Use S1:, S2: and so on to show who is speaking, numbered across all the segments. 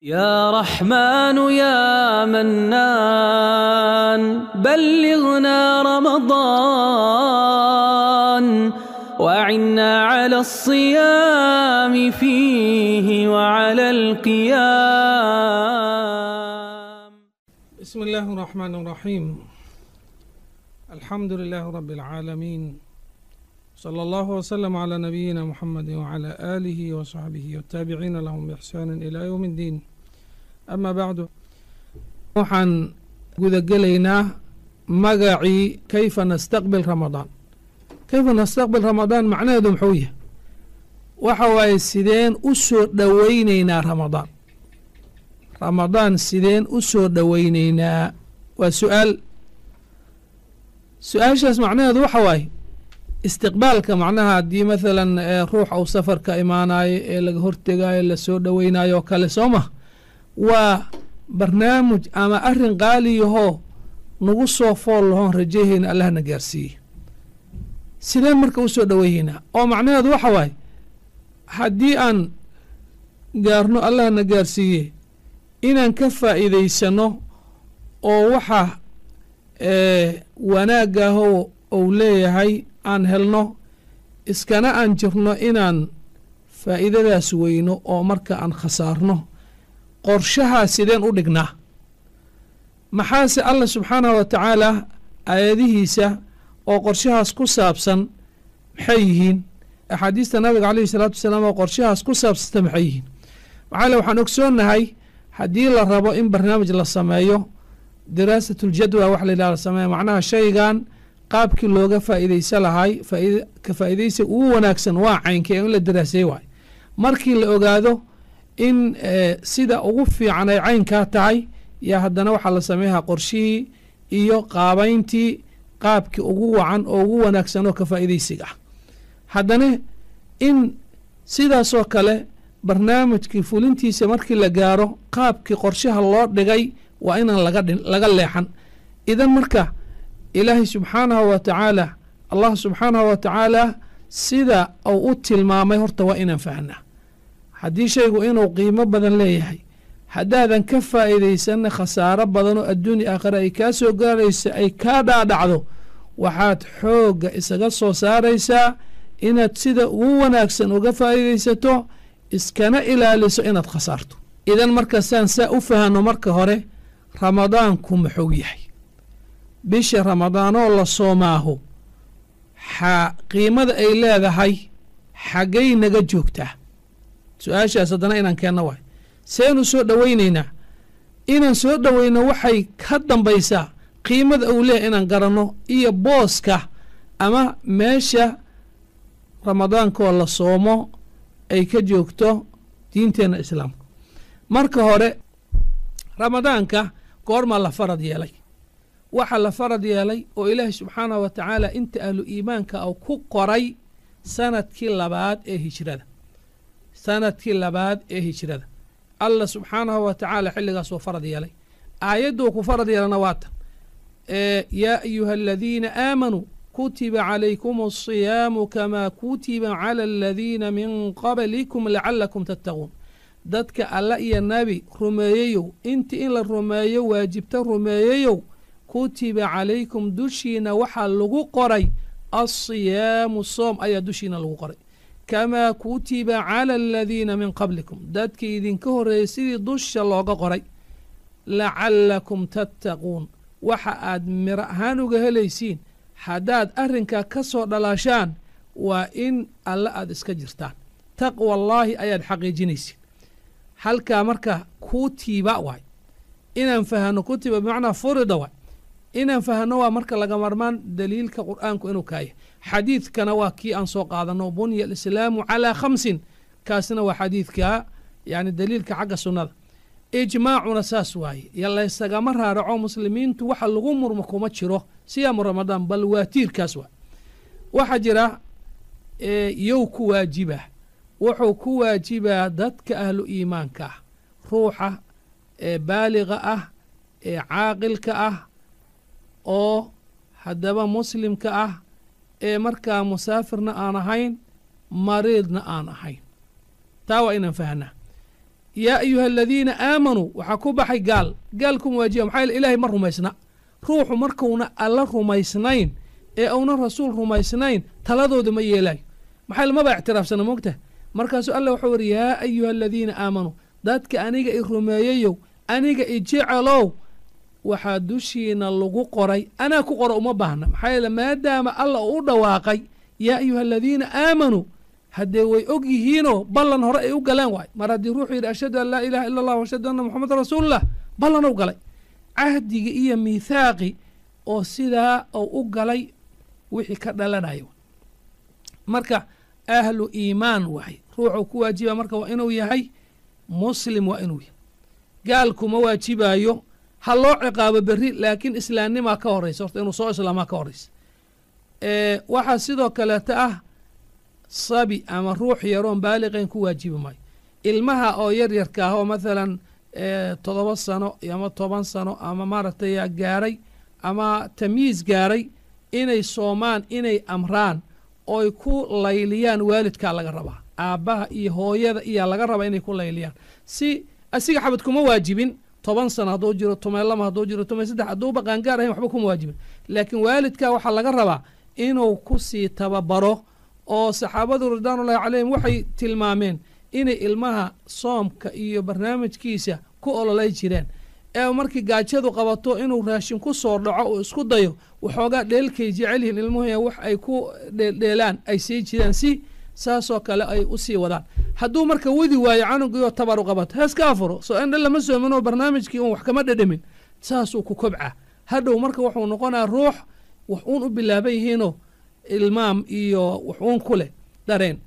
S1: يا رحمن يا منان بلغنا رمضان وأعنا على الصيام فيه وعلى القيام
S2: بسم الله الرحمن الرحيم الحمد لله رب العالمين صلى الله وسلم على نبينا محمد وعلى آله وصحبه والتابعين لهم بإحسان إلى يوم الدين أما بعد waxaan gudagelaynaa magacii kayfa nastaqbil ramadaan kayfa nastaqbil ramadaan macnaheedu muxuu yahay waxa waaye sideen u soo dhoweyneynaa ramadaan ramadaan sideen u soo dhoweyneynaa waa su-aal su-aashaas macnaheedu waxa waaye istiqbaalka macnaha haddii mathalan ruux uu safarka imaanayo ee laga hortegaayo lasoo dhoweynayo oo kale soo mah waa barnaamij ama arrin qaaliyahoo nagu soo fool lahoon rajaheyna allahna gaarsiiye sideen marka u soo dhoweyneynaa oo macnaheedu waxa waaye haddii aan gaarno allahna gaarsiiye inaan ka faa'iidaysano oo waxa wanaagaahoo uu leeyahay aan helno iskana aan jirno inaan faa'iidadaas weyno oo marka aan khasaarno qorshahaa sideen u dhignaa maxaase allah subxaanahu wa tacaala aayadihiisa oo qorshahaas ku saabsan maxay yihiin axaadiista nabiga caleyhi salaatu wasalaam oo qorshahaas ku saabsanta maxay yihiin maxaale waxaan ogsoonnahay haddii la rabo in barnaamij la sameeyo diraasatuljadwa wax layidhaha la sameeya macnaha shaygan qaabkii looga faa'iidaysa lahay ka faa'iidaysa ugu wanaagsan waa caynkee in la daraasay waay markii la ogaado in sida ugu fiican ay caynkaa tahay yaa haddana waxaa la sameeyaha qorshihii iyo qaabayntii qaabkii ugu wacan oo ugu wanaagsan oo ka faa'iidaysiga ah haddana in sidaasoo kale barnaamijkii fulintiisa markii la gaaro qaabkii qorshaha loo dhigay waa inaan laga leexan idan marka ilaahay subxaanahu wa tacaala allah subxaanahu wa tacaala sida uu u tilmaamay horta waa inaan fahnaa haddii shaygu inuu qiimo badan leeyahay haddaadan ka faa'iidaysanna khasaaro badan oo adduunya aakhira ay kaa soo gaaraysa ay kaa dhaadhacdo waxaad xoogga isaga soo saaraysaa inaad sida ugu wanaagsan uga faa'iidaysato iskana ilaaliso inaad khasaarto idan markaasaan saa u fahanno marka hore ramadaanku muxuu yahay bisha ramadaanoo la soomaaho qiimada ay leedahay xaggay naga joogtaa su-aashaas haddana inaan keenno waay seenu soo dhoweyneynaa inaan soo dhoweyno waxay ka dambaysaa qiimada uu leeyahay inaan garanno iyo booska ama meesha ramadaankoo la soomo ay ka joogto diinteenna islaamka marka hore ramadaanka goormaa la farad yeelay waxaa la farad yeelay oo ilaahay subxaanahu wa tacaala inta ahlu iimaanka uu ku qoray sanadkii labaad ee hijrada sanadkii labaad ee hijrada allah subxaanahu wa tacaala xilligaas uu farad yeelay aayadduu ku farad yeelana waa tan yaa ayuha aladiina aamanuu kutiba calaykum asiyaamu kamaa kutiba cala aladiina min qablikum lacalakum tattaquun dadka alla iyo nabi rumeeyeyow intii in la rumeeyo waajibta rumeeyeyow kutiba calaykum dushiina waxaa lagu qoray alsiyaamu soom ayaa dushiina lagu qoray kamaa kutiba cala aladiina min qablikum dadkii idinka horreeyey sidii dusha looga qoray lacalakum tattaquun waxa aad miro ahaan uga helaysiin haddaad arrinkaa ka soo dhalaashaan waa in alle aad iska jirtaan taqwa allaahi ayaad xaqiijinaysiin halkaa marka kutiba waay inaan fahano kutiba bimacnaa furida waay inaan fahno waa marka laga marmaan daliilka qur'aanku inuu kaaya xadiidkana waa kii aan soo qaadano bunya alislaamu calaa khamsin kaasna waa xadiidka yani daliilka xagga sunnada ijmaacuna saas waaye laysagama raaraco muslimiintu waxa lagu murmo kuma jiro siyaamu ramadaan bal waa tiirkaas waa waxaa jira yow ku waajiba wuxuu ku waajibaa dadka ahlu iimaanka ah ruuxa ee baaliga ah ee caaqilka ah oo haddaba muslimka ah ee markaa musaafirna aan ahayn mariidna aan ahayn taa waa inaan fahnaa yaa ayuha aladiina aamanuu waxaa ku baxay gaal gaal kuma waajiba maxaa yeele ilaahay ma rumaysna ruuxu markuuna alla rumaysnayn ee uuna rasuul rumaysnayn taladooda ma yeelaayo maxaa yeele maba ictiraafsana moogtaha markaasuu alla wuxuu yidhi yaa ayuha aladiina aamanuu dadka aniga i rumeeyayow aniga i jecelow waxaa dushiina lagu qoray anaa ku qora uma baahna maxaa yeele maadaama alla uu u dhawaaqay yaa ayuha aladiina aamanuu haddee way og yihiinoo ballan hore ay u galeen waay mar haddii ruuxuu yidhi ashhadu an laa ilaha illa allah ashhadu anna moxamedan rasuululah ballan u galay cahdigii iyo miithaaqi oo sidaa uu u galay wixii ka dhalanayo marka ahlu iimaan waay ruuxuu ku waajiba marka waa inuu yahay muslim waa inuu yahay gaalkuma waajibayo ha loo ciqaabo berri laakiin islaamnimaa ka horaysa horta inuu soo islaamaa ka horaysa waxaa sidoo kaleeta ah sabi ama ruux yaroon baaliqayn ku waajibi maayo ilmaha oo yar yarka ah oo mathalan toddoba sano ama toban sano ama maaragtay gaaray ama tamyiis gaaray inay soomaan inay amraan oy ku layliyaan waalidkaa laga rabaa aabbaha iyo hooyada iyaa laga rabaa inay ku layliyaan si asiga xabad kuma waajibin toban sano hadduu jiro tumay lama hadduu jiro tumay saddex hadduuba qaangaar ahayn waxba kuma waajibin laakiin waalidka waxaa laga rabaa inuu ku sii tababaro oo saxaabadu ridwaanullahi calayhim waxay tilmaameen inay ilmaha soomka iyo barnaamijkiisa ku ololay jireen ee markii gaajadu qabato inuu raashin ku soo dhaco uu isku dayo waxoogaa dheelkay jecel yihiin ilmuhu wax ay ku dheeldheelaan ay sii jireen si saasoo kale ay u sii wadaan hadduu marka wadi waayo canugiioo tabaru qabato heeska afuro soo indha lama soominoo barnaamijkii uun wax kama dhedhamin saasuu ku kobca hadhow marka wuxuu noqonaa ruux wax uun u bilaaban yihiinoo ilmaam iyo wax uun ku leh dareen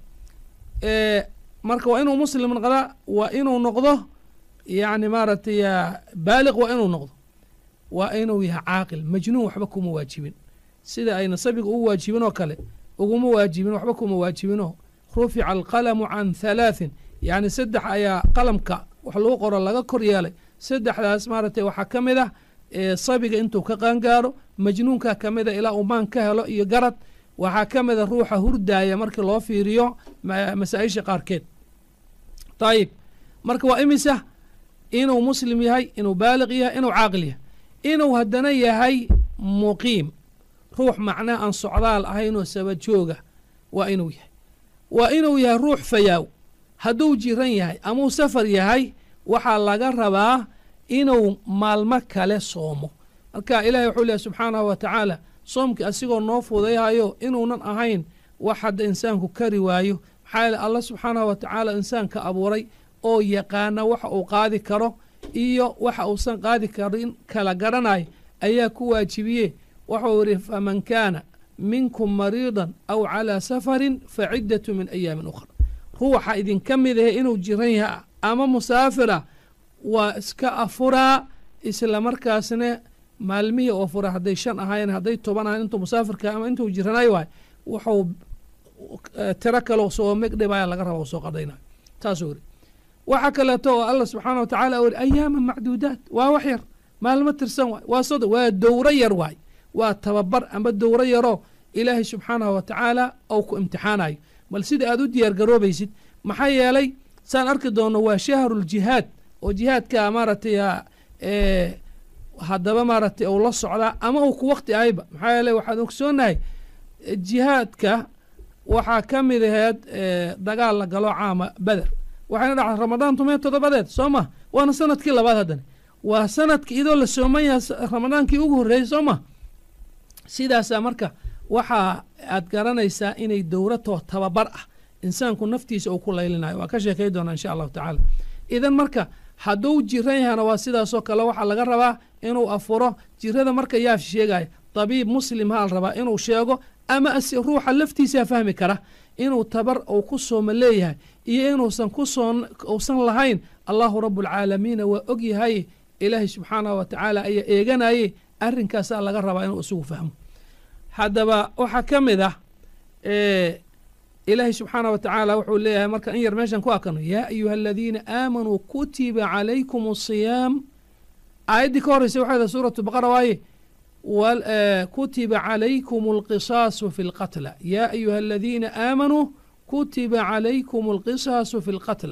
S2: marka waa inuu muslim noqdaa waa inuu noqdo yacni maaragtay baaliq waa inuu noqdo waa inuu yahay caaqil majnuun waxba kuma waajibin sida ayna sabiga ugu waajibin oo kale uguma waajibin waxba kuma waajibinoo rufica alqalamu can halaaثin yacni saddex ayaa qalamka wax lagu qoro laga kor yeelay saddexdaas maaragtay waxaa ka mid ah sabiga intuu ka qaangaaro majnuunkaa ka mida ilaa uu maan ka helo iyo garad waxaa ka mida ruuxa hurdaaya markii loo fiiriyo masaa-isha qaarkeed ayib marka waa imisa inuu muslim yahay inuu baaliq yahay inuu caaqil yahay inuu haddana yahay muqiim ruux macnaha aan socdaal ahaynoo sabajooga waa inuu yahay waa inuu yahay ruux fayaaw hadduu jiran yahay amuu safar yahay waxaa laga rabaa inuu maalmo kale soomo marka ilahi wuxuu lehay subxaanahu wa tacaala soomkii asigoo noo fudayhayo inuunan ahayn wax hadda insaanku kari waayo maxaa yeele allah subxaanahu wa tacaala insaanka abuuray oo yaqaana waxa uu qaadi karo iyo waxa uusan qaadi karin kala garanayo ayaa ku waajibiye wuxuu yidhi faman kaana minkum mariidan aw calaa safarin fa ciddatu min ayaamin ukhra ruuxa idinka mid ahe inuu jiran yahay ama musaafira waa iska afuraa isla markaasna maalmihii oo fura hadday shan ahaayeen hadday toban ahayen intuu musaafirka ama intuu jiranayo waay wuxuu tiro kaleo soo megdhibaya laga raba soo qadaynayo taasuu yidhi waxaa kaleeto oo allah subxaana wa tacala u yidhi ayaama macduudaat waa wax yar maalmo tirsan waay waa sodo waa dowro yar waay waa tababar amba dowro yaroo ilaahay subxaanahu wa tacaala ou ku imtixaanayo bal sida aad u diyaar garoobaysid maxaa yeelay saan arki doonno waa shahruljihaad oo jihaadka maaragtay haddaba maaragtay uu la socdaa ama uu ku wakti ahayba maxaa yeeley waxaan ogsoonahay jihaadka waxaa ka mid aheed dagaal la galo caama beder waxayna dhacday ramadaan tumee toddobadeed soo ma waana sanadkii labaad haddana waa sanadka idoo la sooman yaha ramadaankii ugu horreeyey soo ma sidaasaa marka waxaa aad garanaysaa inay dowratoo tababar ah insaanku naftiisa uu ku laylinayo waa ka sheekay doonaa insha allahu tacaala idan marka hadduu jiran yahana waa sidaasoo kale waxaa laga rabaa inuu afuro jirada marka yaa sheegaya tabiib muslim haa la rabaa inuu sheego ama ruuxa laftiisaa fahmi kara inuu tabar uu ku sooma leeyahay iyo inuusan kusoon uusan lahayn allahu rabualcaalamiina waa og yahay ilaahay subxaanahu wa tacaala ayaa eeganaye arrinkaasaa laga rabaa inuu isagu fahmo haddaba waxaa ka mid ah ilaahay subxaanah wa tacaala wuxuu leeyahay marka in yar meeshan ku akano yaa ayuha aladiina aamanuu kutiba calaykum asiyaam aayaddii ka horreysa waxay dahay suuratu baqara waaye kutiba calaykum alqisaasu fi lqatla yaa ayuha aladiina aamanuu kutiba calaykum alqisaasu fi lqatla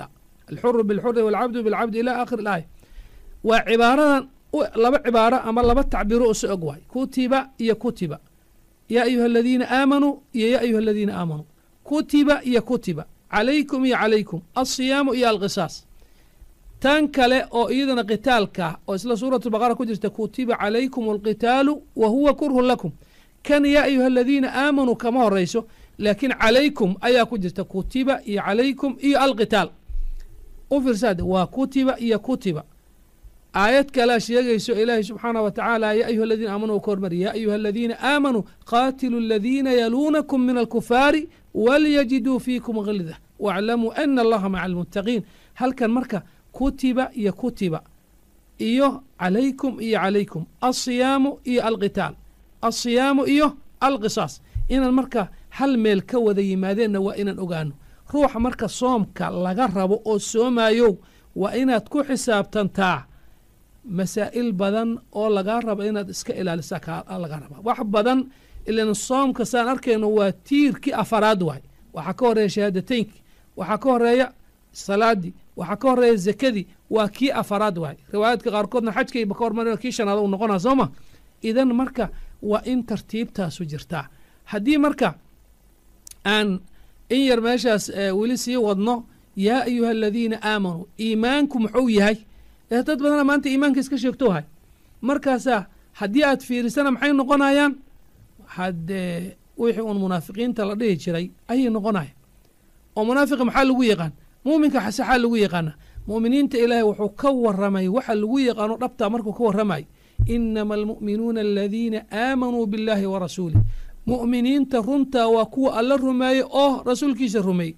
S2: alxuru bilxuri walcabdu bilcabdi ila aakhir ilaaya waa cibaaradan laba cibaaro ama laba tacbiiro uso og waay kutiba iyo kutiba yaa ayuha aladiina aamanuu iyo yaa ayuha aladiina aamanuu kutiba iyo kutiba calaykum iyo calaykum alsiyaamu iyo alqisaas tan kale oo iyadana qitaalka oo isla suuratu baqara ku jirta kutiba calaykum alqitaalu wa huwa kurhun lakum kan yaa ayuha aladiina aamanuu kama horayso laakiin calaykum ayaa ku jirta kutiba iyo calaykum iyo alqitaal u fiirsaade waa kutiba iyo kutiba aayad kalea sheegayso ilaahi subxaanah wa tacaala yaa ayuha aladiina aamanuu ka hormari yaa ayuha aladiina aamanuu qaatilu aladiina yaluunakum min alkufaari walyajiduu fiikum gilda waaclamuu ana allaha maca almuttaqiin halkan marka kutiba iyo kutiba iyo calaykum iyo calaykum alsiyaamu iyo alqitaal alsiyaamu iyo alqisaas inaan marka hal meel ka wada yimaadeenna waa inaan ogaano ruuxa marka soomka laga rabo oo soomayow waa inaad ku xisaabtantaa masaa'il badan oo lagaa rabo inaad iska ilaalisa laga rabaa wax badan ilan soomka saan arkayno waa tiirkii afaraad waay waxaa ka horeeya shahaadateynki waxaa ka horeeya salaadii waxaa ka horeeya zakadii waa kii afaraad waay riwaayaadka qaarkoodna xajkayba ka hormar kii shanaad u noqonaa soo ma idan marka waa in tartiibtaasu jirtaa haddii marka aan in yar meeshaas weli sii wadno yaa ayuha aladiina aamanuu iimaanku muxuu yahay ee dad badana maanta iimaanka iska sheegtohay markaasaa haddii aad fiirisana maxay noqonayaan haddee wixii uun munaafiqiinta la dhihi jiray ayay noqonaya oo munaafiqa maxaa lagu yaqaan muuminka xasaxaa lagu yaqaana mu'miniinta ilaahay wuxuu ka waramay waxa lagu yaqaano dhabtaa markuu ka warramay inama almu'minuuna aladiina aamanuu biاllaahi wa rasuulih mu'miniinta runtaa waa kuwa alla rumeeyey oo rasuulkiisa rumeeyey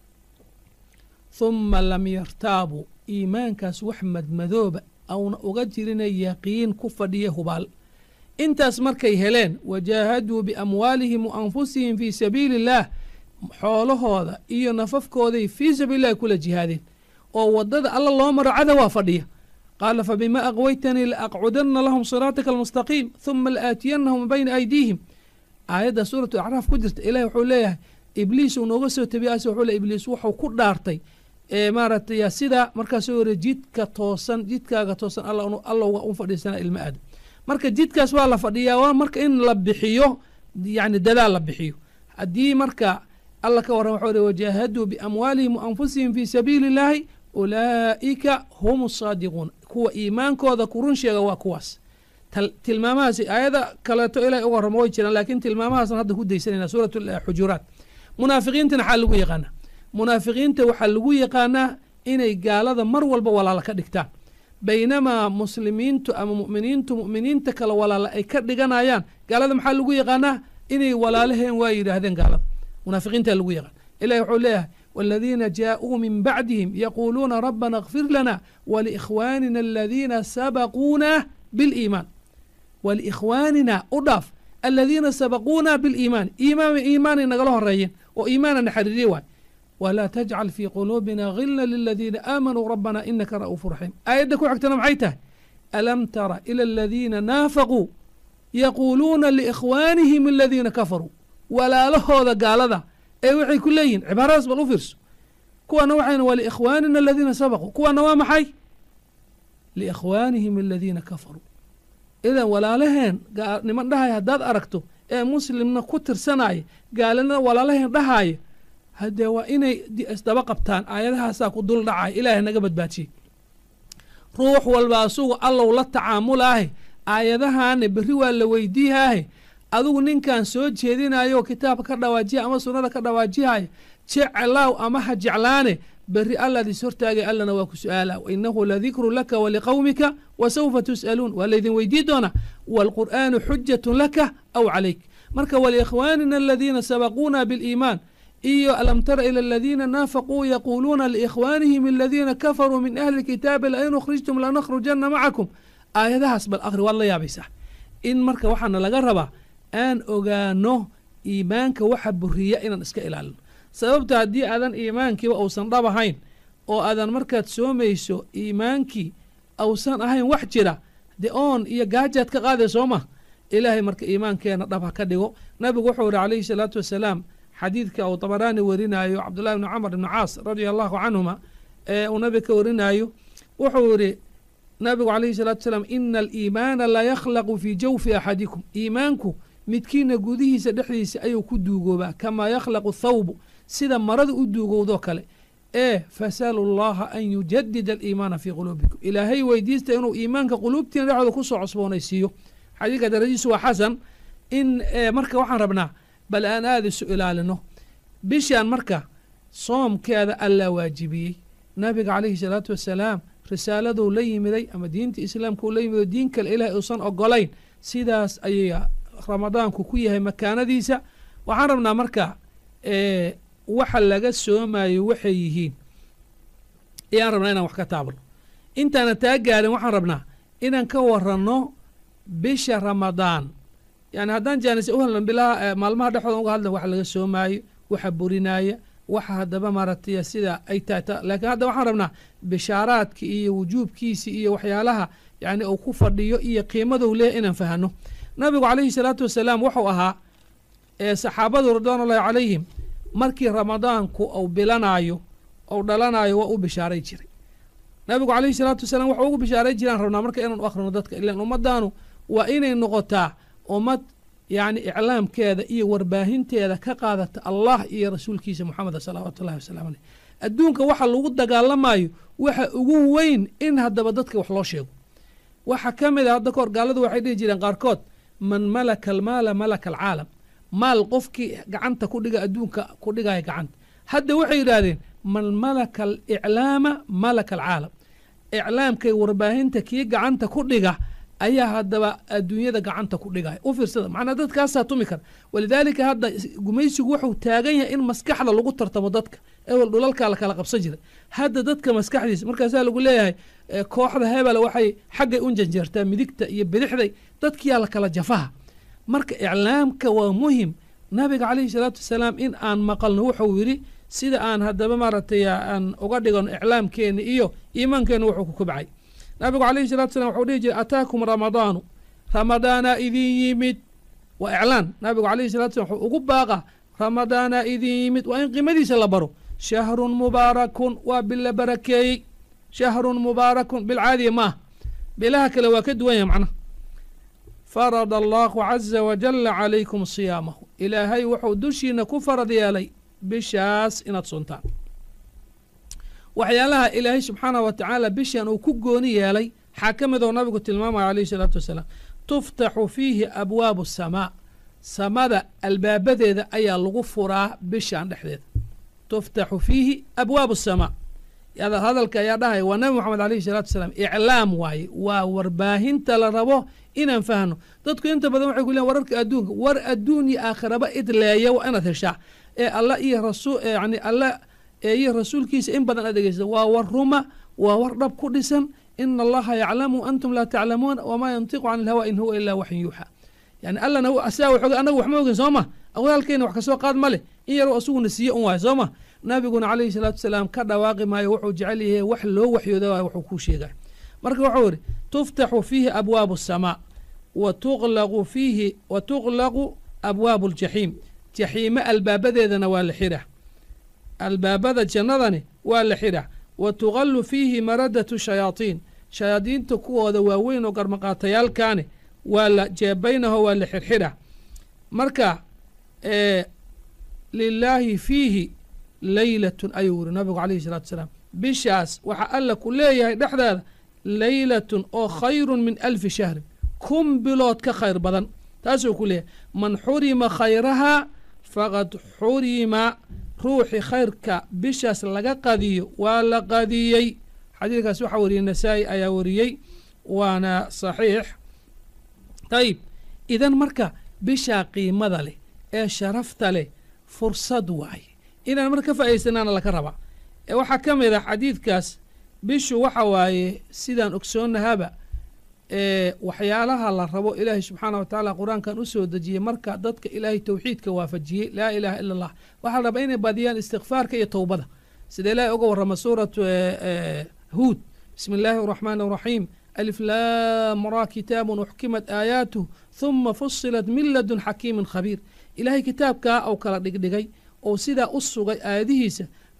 S2: huma lam yartaabuu iimaankaas wax madmadooba auna uga jirina yaqiin ku fadhiya hubaal intaas markay heleen wajaahaduu biamwaalihim wa anfusihim fii sabiili illaah xoolahooda iyo nafafkooday fii sabiilillahi kula jihaadeen oo waddada alla loo maro cada waa fadhiya qaala fabima aqwaytanii laaqcudanna lahum siraatika almustaqiim huma laaatiyannahum min bayna aydiihim aayadda suuratu acraaf ku jirta ilahi wuxuu leeyahay ibliis uu nooga soo tabiyaas wuxuu le ibliis wuxuu ku dhaartay ee maaragtay sidaa markaasuu yiri jidka toosan jidkaaga toosan allowga u fadhiisana ilma aadam marka jidkaas waa la fadhiyaa waa marka in la bixiyo yani dadaal la bixiyo haddii marka alla ka warran waxuu ri wajaahaduu biamwaalihim wa anfusihim fii sabiili illaahi ulaa'ika hum asaadiquun kuwa iimaankooda ku run sheega waa kuwaas tilmaamahaasi aayada kaleeto ilahay uga warramo way jiraan laakiin tilmaamahaasna hadda ku daysanayna suurat xujuraat munaafiqiintana waxaa lagu yaqaanaa munaafiqiinta waxaa lagu yaqaanaa inay gaalada mar walba walaala ka dhigtaan baynamaa muslimiintu ama mu'miniintu mu'miniinta kale walaala ay ka dhiganayaan gaalada maxaa lagu yaqaanaa inay walaalaheen waa yidhaahdeen gaalada munaafiqiinta lagu yaqaan ilahi wuxuu leeyahay والذين جاءوا من بعدهم يقولون ربنا اغفر لنا ولإخواننا الذين سبقونا بالإيمان ولإخواننا أضاف الذين سبقونا بالإيمان إيمان إيمان نقله الرأيين وإيمانا نحرري واي ولا تجعل في قلوبنا غلا للذين آمنوا ربنا إنك رؤوف رحيم آية كو حكتنا معيته ألم تر إلى الذين نافقوا يقولون لإخوانهم الذين كفروا ولا له هذا قال ذا ee waxay ku leeyihin cibaaradaas bal u fiirso kuwana waxayna waa liikhwaanina aladiina sabaquu kuwana waa maxay liikhwaanihim aladiina kafaruu idan walaalaheen niman dhahaya haddaad aragto ee muslimna ku tirsanaya gaalina walaalaheen dhahaya haddee waa inay isdaba qabtaan aayadahaasaa ku dul dhacaya ilaahay naga badbaadiyey ruux walba asugu allow la tacaamulaahe aayadahaane berri waa la weydiihaahe adigu ninkan soo jeedinayo kitaabka ka dhawaajiya ama sunnada ka dhawaajihaya jeclaaw ama ha jeclaane berri allaad is hortaagay allana waa ku su-aala wainahu ladikru laka waliqowmika wa sawfa tus'aluun waa laydin weydii doonaa waalqur'aanu xujatun laka aw calayk marka waliikhwaanina aladiina sabaquuna biliimaan iyo alam tara ila aladiina naafaquu yaquuluuna liikhwaanihim aladiina kafaruu min ahli kitaabi lain ukhrijtum lanakhrujanna macakum aayadahaas bal akhri waad la yaabaysaa in marka waxaana laga rabaa aan ogaano iimaanka waxa buriya inaan iska ilaalino sababta haddii aadan iimaankiiba uusan dhab ahayn oo aadan markaad soomayso iimaankii ausan ahayn wax jira de oon iyo gaajaad ka qaaday soo ma ilaahay marka iimaankeena dhab ha ka dhigo nabigu wuxuu ihi calayhi salaatu wasalaam xadiidka uu dabaraani werinayo cabdullahi bni camar ibni caas radia allahu canhuma ee uu nabiga ka warinayo wuxuu yidhi nabigu calayhi salaatu wasalaam ina aliimaana la yakhlaqu fii jawfi axadikum iimaanku midkiina gudihiisa dhexdiisa ayuu ku duugoobaa kamaa yakhlaqu thawbu sida marada u duugowdoo kale ee fasalu llaha an yujadida aliimaana fii quluubikum ilaahay weydiista inuu iimaanka quluubtiina dhexdooda kusoo cosboonaysiiyo xadiidka daradiisu waa xasan in marka waxaan rabnaa bal aan aada isu ilaalino bishaan marka soomkeeda allaa waajibiyey nabiga calayhi salaatu wasalaam risaaladuu la yimiday ama diinta islaamka uu la yimido diin kale ilahay uusan ogolayn sidaas ayay ramadaanku ku yahay makaanadiisa waxaan rabnaa marka waxa laga soomayo waxay yihiin ayaan rabnaa inaan wax ka taabno intaana taa gaarin waxaan rabnaa inaan ka waranno bisha ramadaan yani haddaan jaanis u helno bilaha maalmaha dhexdooda uga hadla waxa laga soomaayo waxa burinaaya waxa haddaba maaragtay sida ay tahay laakiin hadda waxaan rabnaa bishaaraadki iyo wujuubkiisi iyo waxyaalaha yani uu ku fadhiyo iyo qiimadou leeyahy inaan fahano nabigu calayhi salaatu wasalaam wuxuu ahaa saxaabadu ridwaanullahi calayhim markii ramadaanku uu bilanaayo ou dhalanayo waa u bishaaray jiray nabigu calayhi salaatu wasalaam waxuu ugu bishaaray jiraan rabnaa marka inaan u akhrino dadka ilan ummadaanu waa inay noqotaa ummad yacni iclaamkeeda iyo warbaahinteeda ka qaadata allah iyo rasuulkiisa moxameda salawaatu ullahi wasalaamu aleyh adduunka waxa lagu dagaalamayo waxa ugu weyn in haddaba dadka wax loo sheego waxa ka mid a hadda kahor gaaladu waxay dhihi jireen qaarkood man malaka almaala malaka alcaalam maal qofkii gacanta ku dhiga adduunka ku dhigaya gacanta hadda waxay yidhaahdeen man malaka aliclaama malaka alcaalam iclaamkay warbaahinta kii gacanta ku dhiga ayaa haddaba adduunyada gacanta ku dhigaya u fiirsada macnaa dadkaasaa tumi kara walidaalika hadda gumaysigu wuxuu taagan yahay in maskaxda lagu tartamo dadka ewel dhulalkaa la kala qabsan jiray hadda dadka maskaxdiisa markaasaa lagu leeyahay kooxda hebel waxay xaggay u janjeertaa midigta iyo bidixday dadkiyaa la kala jafaha marka iclaamka waa muhim nabiga calayhi salaatu wasalaam in aan maqalno wuxuu yidhi sida aan haddaba maaragtay aan uga dhigano iclaamkeena iyo iimaankeena wuxuu ku kobcay nabigu calayhi salatu salam wuxuu dhihi jiray ataakum ramadaanu ramadaanaa idin yimid waa iclaan nabigu calayhi salatu salam wuxuu ugu baaqa ramadaanaa idin yimid waa in qiimadiisa la baro shahrun mubaarakun waa bil la barakeeyey shahrun mubaarakun bilcaadiya maah bilaha kale waa ka duwan yahay macnaha farada allahu caza wajala calaykum siyaamahu ilaahay wuxuu dushiina ku farad yeelay bishaas inaad suntaan waxyaalaha ilaahay subxaanah wa tacaala bishan uu ku gooni yeelay waxaa ka mid oo nabigu tilmaamaya calayhi salaatu wasalaam tuftaxu fiihi abwaabu asamaa samada albaabadeeda ayaa lagu furaa bishan dhexdeeda tuftaxu fiihi abwaabu asamaa hadalka ayaa dhahaya waa nabi moxamed alayhi salaatu wasalaam iclaam waaye waa warbaahinta la rabo inaan fahno dadku inta badan waxay ku leeyn wararka adduunka war adduun iyo aakhiraba idleeya waa inaad heshaa ee alla iyo rasul yani alla iyo rasuulkiisa in badan aad dhegeysa waa war ruma waa war dhab ku dhisan ina allaha yaclamu antum laa taclamuun wamaa yantiqu can ilhawa in huwa ilaa waxyin yuuxa yani allana asaa waxoga anagu wax ma ogin soo ma awaalkeena wax kasoo qaad ma leh in yaroo asuguna siiye un waayo soo ma nabiguna calayhi salaatu wasalaam ka dhawaaqi maayo wuxuu jecel yahay wax loo waxyooda waay wuxuu kuu sheegay marka wuxuu yidhi tuftaxu fiihi abwaabu asamaa wa tuqlaqu fiihi wa tuqlaqu abwaabu aljaxiim jaxiime albaabadeedana waa la xidha albaabada jannadani waa la xidha wa tuqallu fiihi maradatu shayaatiin shayaadiinta kuwooda waaweyn oo garmaqaatayaalkaani waa la jeebaynaho waa la xidhxidha marka lilaahi fiihi leylatun ayuu yiri nabigu calayhi salaatu wasalaam bishaas waxaa alla ku leeyahay dhexdeeda leylatun oo khayrun min alfi shahrin kun bilood ka khayr badan taasuu ku leeyahay man xurima khayrahaa faqad xurima ruuxi khayrka bishaas laga qadiyo waa la qadiyey xadiidkaas waxaa wariyey nasaa-i ayaa wariyey waana saxiix ayib idan marka bishaa qiimada leh ee sharafta leh fursad waaye inaan marka ka faa'idaysanaana laka rabaa ee waxaa ka mid ah xadiidkaas bishu waxa waaye sidaan ogsoonnahaba ee waxyaalaha la rabo ilaahay subxaana wa tacaala qur-aankan u soo dejiyey marka dadka ilaahay towxiidka waafajiyey laa ilaaha ila allah waxaa la rabaa inay badiyaan istikfaarka iyo towbada sida ilaahay uga warrama suuratu huud bismi illaahi araxmaani araxiim alif laam ra kitaabun uxkimat aayaatuh huma fusilat min ladun xakiimin khabiir ilaahay kitaabkaa ou kala dhigdhigay oo sidaa u sugay aayadihiisa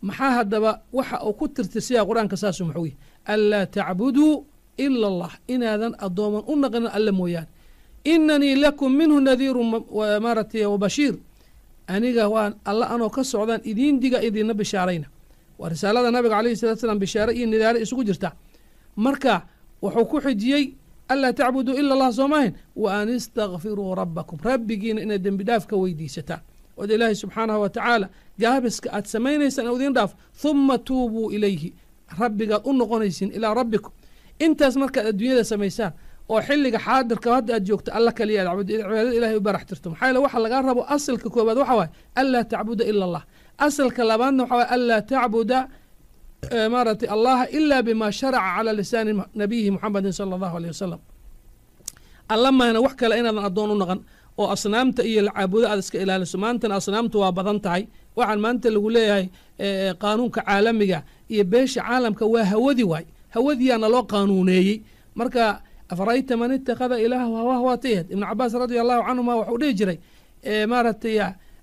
S2: maxaa haddaba waxa uu ku tirtirsiyaa qur-aanka saasu maxuu yahy anlaa tacbuduu ila allah inaadan addooman u naqinin alle mooyaane inanii lakum minhu nadiiru maaratay wabashiir aniga waan alla anoo ka socdaan idiin diga idiinna bishaarayna waa risaalada nabiga alayhi salatu salaam bishaare iyo nidaare isugu jirta marka wuxuu ku xijiyey anlaa tacbuduu ila allah soo maahayn wa an istakfiruu rabbakum rabbigiina inaad dembi dhaaf ka weydiisataan ood ilaahay subxaanahu wa tacaala gaabiska aad samaynaysaan idiin dhaaf huma tuubuu ilayhi rabbigaad u noqonaysiin ilaa rabbikum intaas markaad adduunyada samaysaan oo xilliga xaadirka hadda aad joogto alla kaliya aad cibaadada ilahay u barax tirto maxaa yeele waxa lagaa rabo asalka koobaad waxa waaye anlaa tacbuda ila allah asalka labaadna waxa waye anlaa tacbuda maaratay allaha ila bima sharaca cala lisaani nabiyihi muxamedin sala allahu aleyh wasalam alla mahna wax kale inaadan addoon u naqan oo asnaamta iyo lacaabudo aad iska ilaaliso maantana asnaamtu waa badan tahay waxaan maanta lagu leeyahay qaanuunka caalamiga iyo beesha caalamka waa hawadi waay hawadiyaana loo qaanuuneeyey marka afarayta man ittakhada ilaahu hawah waa tayad ibnu cabaas radia allahu canhuma waxuu dhihi jiray maaratay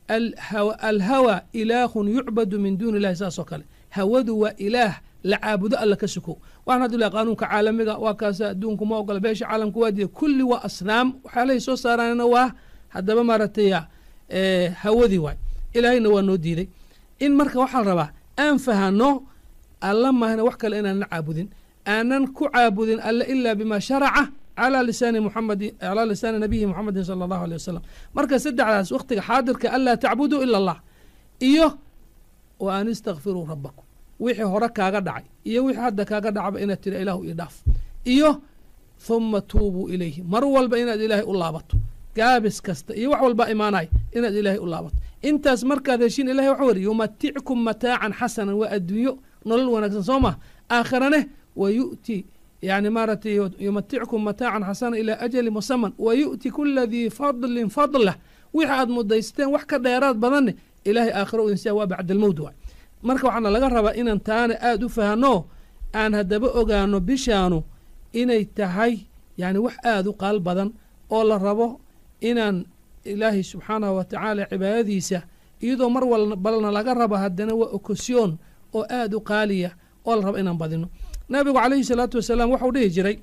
S2: alhawa ilaahun yucbadu min duuni illahi saas oo kale hawadu waa ilaah la caabudo alla ka sukow waxaan haddu lahay qaanuunka caalamiga waa kaasa adduunku ma ogola beesha caalamka waa diida kulli waa asnaam waxyaalahay soo saaraanna waa haddaba maaratay hawadii waay ilaahayna waa noo diiday in marka waxaa la rabaa aan fahano alla mahna wax kale inaanan caabudin aanan ku caabudin alle ilaa bima sharaca calaa lisaani muxamedi calaa lisaani nabiyi muxamedin sala allahu aleyh wasalam marka saddexdaas wakhtiga xaadirka anlaa tacbuduu ila allah iyo wa an istakfiruu rabbakum wixii hore kaaga dhacay iyo wixii hadda kaaga dhacba inaad tira ilaahu io dhaaf iyo huma tuubuu ilayhi mar walba inaad ilaahay u laabato gaabis kasta iyo wax walba imaanay inaad ilaahay u laabato intaas markaad heshiin ilahay waxa weri yumatickum mataacan xasanan waa adduunyo nolol wanaagsan soo mah aakhirane wa yu'ti yani maaratay yumatickum mataacan xasana ilaa ajali musaman wa yu'ti kula dii fadlin fadlah wixi aad mudaysteen wax ka dheeraad badanne ilaahay aakhiro idinsiya waa bacdalmowd waay marka waxaana laga rabaa inaan taana aada u fahno aan haddaba ogaano bishaanu inay tahay yani wax aada u qaal badan oo la rabo inaan ilaahay subxaanahu wa tacaala cibaadadiisa iyadoo mar walbalna laga rabo haddana waa okosyoon oo aada u qaaliya oo la rabo inaan badino nabigu calayhi salaatu wasalaam waxau dhihi jiray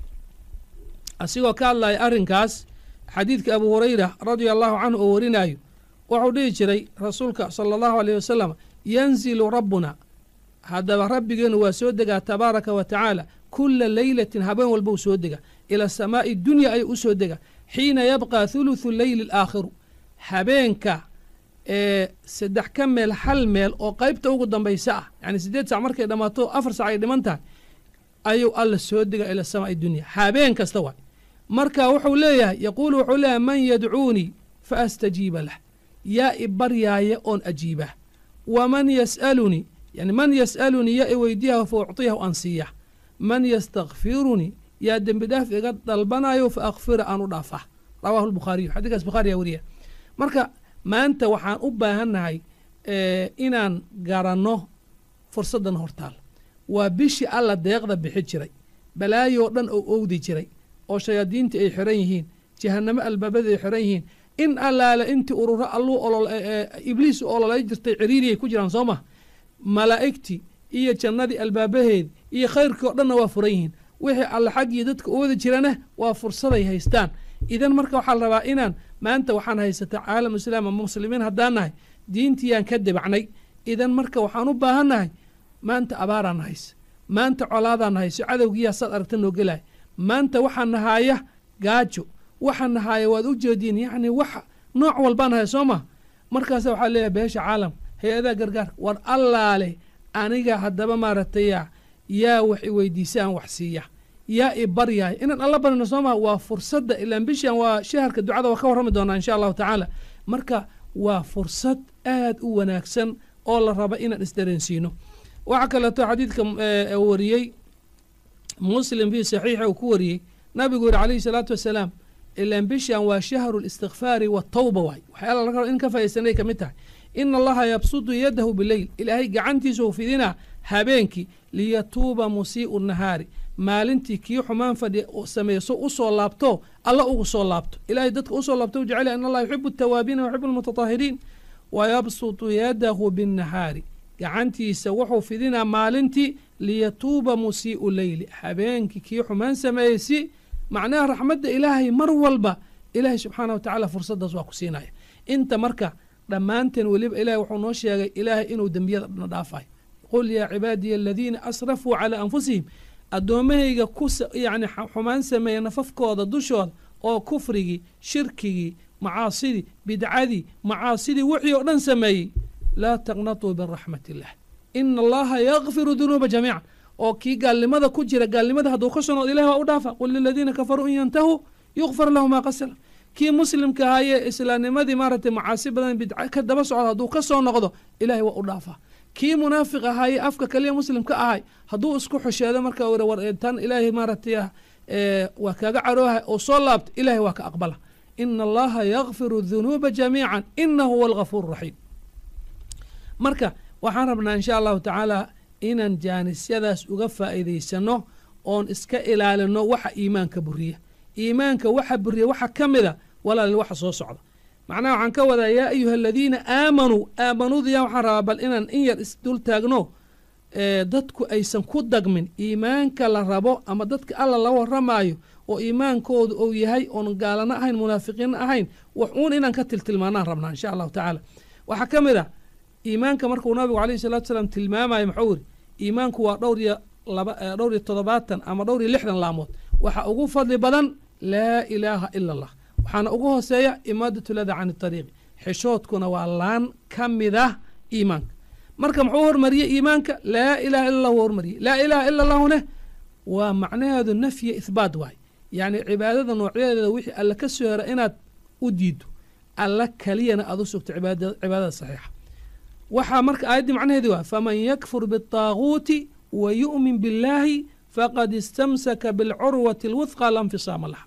S2: asigoo ka hadlaya arrinkaas xadiidka abu hurayra radia allahu canhu oo warinaayo waxau dhihi jiray rasuulka sala allahu aleyh wasalam yanzilu rabbuna haddaba rabbigeenu waa soo degaa tabaaraka wa tacaala kula leylatin habeen walbou soo dega ila samaa'i dunya ayuu u soo dega xiina yabqa thuluthu leyli alaakhiru habeenka ee saddex ka meel hal meel oo qaybta ugu dambaysa ah yani siddeed sac markay dhammaato afar sac ay dhiman tahay ayuu alla soo dega ila samaa'i dunya habeen kasta waay marka wuxuu leeyahay yaquulu wuxuu leeyahay man yadcuunii fa astajiiba lah yaa i baryaaya oon ajiibah waman yas'alunii yani man yas'alunii yaa i weydiyaha fa ucطiyahu aan siiya man yastakfirunii yaa dembi dhaaf iga dalbanayo fa akfira aan u dhaafah rawaahu lbukhaariyu xadiikaas bukhaariyaa weriya marka maanta waxaan u baahannahay inaan garanno fursaddan hortaal waa bishii alla deeqda bixi jiray balaayoo dhan oo owdi jiray oo shayaadiinta ay xiran yihiin jahanamo albaabada ay xiran yihiin in allaale intii ururo alluu ibliis u ololay jirtay ciriiriyay ku jiraan soo mah malaa'igtii iyo jannadii albaabaheed iyo khayrkii o dhanna waa furan yihiin wixii alle xaggii dadka u wada jirana waa fursaday haystaan idan marka waxaa la rabaa inaan maanta waxaan haysata caalam islaam ama muslimiin haddaan nahay diintiyaan ka debacnay idan marka waxaan u baahannahay maanta abaaraan hayse maanta colaadaan hayso cadowgiyaa saad aragta noo gelaya maanta waxaa nahaaya gaajo waxaa nahaaya waad u jeediin yacni wax nooc walbaan haya soo ma markaasa waxaa leeyahay beesha caalam hay-adaha gargaar war allaale aniga haddaba maaragtaya yaa wax i weydiisa aan wax siiya yaa i baryaaya inaan alla barino soo maha waa fursadda ilaan bishan waa shaharka ducada waa ka warrami doonaa insha allahu tacaala marka waa fursad aad u wanaagsan oo la raba inaan isdareensiino waxaa kaleeto xadiidka wariyey muslim fii saxiixa uu ku wariyey nabigu yihi calayhi salaatu wasalaam ilaan bishan waa shahru listikfaari watawba waay waxyaala laga raba in ka faaidaysanay ka mid tahay ina allaha yabsudu yadahu bileyl ilaahay gacantiisau fidinaa habeenkii liyatuuba musii'u nahaari maalintii kii xumaan fadhi sameeso usoo laabto alla ugu soo laabto ilaahay dadka usoo laabto u jecel in allah yuxibu atawaabiina yuxibu almutatahiriin wayabsutu yadahu binnahaari gacantiisa wuxuu fidinaa maalintii liyatuuba musii'u leyli habeenkii kii xumaan sameeyey si macnaha raxmadda ilaahay mar walba ilaahay subxaana wa tacaala fursaddaas waa ku siinaya inta marka dhammaanteen weliba ilahay wuxuu noo sheegay ilaahay inuu dembiyada dhan dhaafayo qul yaa cibaadiya aladiina asrafuu calaa anfusihim addoommahayga ku yacni xumaan sameeya nafafkooda dushooda oo kufrigii shirkigii macaasidii bidcadii macaasidii wixii oo dhan sameeyey laa taqnatuu min raxmat illah ina allaha yakfiru dunuuba jamiican oo kii gaalnimada ku jira gaalnimada hadduu ka soo noqdo ilahi waa u dhaafa qul liladiina kafaruu in yantahuu yukfar lahu maa qasala kii muslimka ahaayee islaamnimadii maaragtay macaasi badan bidca ka daba socda hadduu ka soo noqdo ilahay waa u dhaafaa kii munaafiq ahaayee afka kaliya muslimka ahay hadduu isku xusheedo marka wer war tan ilaahay maaragtay waa kaaga carooha oo soo laabta ilahay waa ka aqbala ina allaha yakfiru dunuuba jamiica inahu huwa algafuur raxiim marka waxaan rabnaa insha allahu tacaala inaan jaanisyadaas uga faa'iidaysano oon iska ilaalino waxa iimaanka buriya iimaanka waxa buriya waxa ka mida walaal waxa soo socda macnaha waxaan ka wadaa yaa ayuha aladiina aamanuu aamanuudiya waxaan rabaa bal inaan in yar isdul taagno dadku aysan ku dagmin iimaanka la rabo ama dadka alla la waramaayo oo iimaankoodu uu yahay oon gaalana ahayn munaafiqiinna ahayn wax uun inaan ka tiltilmaanaan rabnaa insha allahu tacaala waxaa ka mid a iimaanka markuu nabigu alayhi salatu salaam tilmaamayo muxuu yiri iimaanku waa dhowr iyo laba dhowr iyo toddobaatan ama dhowr iyo lixdan laamood waxa ugu fadli badan laa ilaaha ila allah waxaana ugu hooseeya imaadatu lada can ariiqi xishoodkuna waa laan ka mid ah iimaanka marka muxuu hormariyey iimaanka laa ilaha illa allah hormariyey laa ilaha ila allahune waa macnaheedu nafya ihbaat waay yacni cibaadada noocyadeeda wixii alla ka soo hera inaad u diido alla keliyana aad u sugto cibaadada saxiixa waxaa marka aayaddii macnaheedi waa faman yakfur biالطaaguuti wa yu'min biاllaahi faqad istamsaka biاlcurwati اlwudqa la nfisaama laha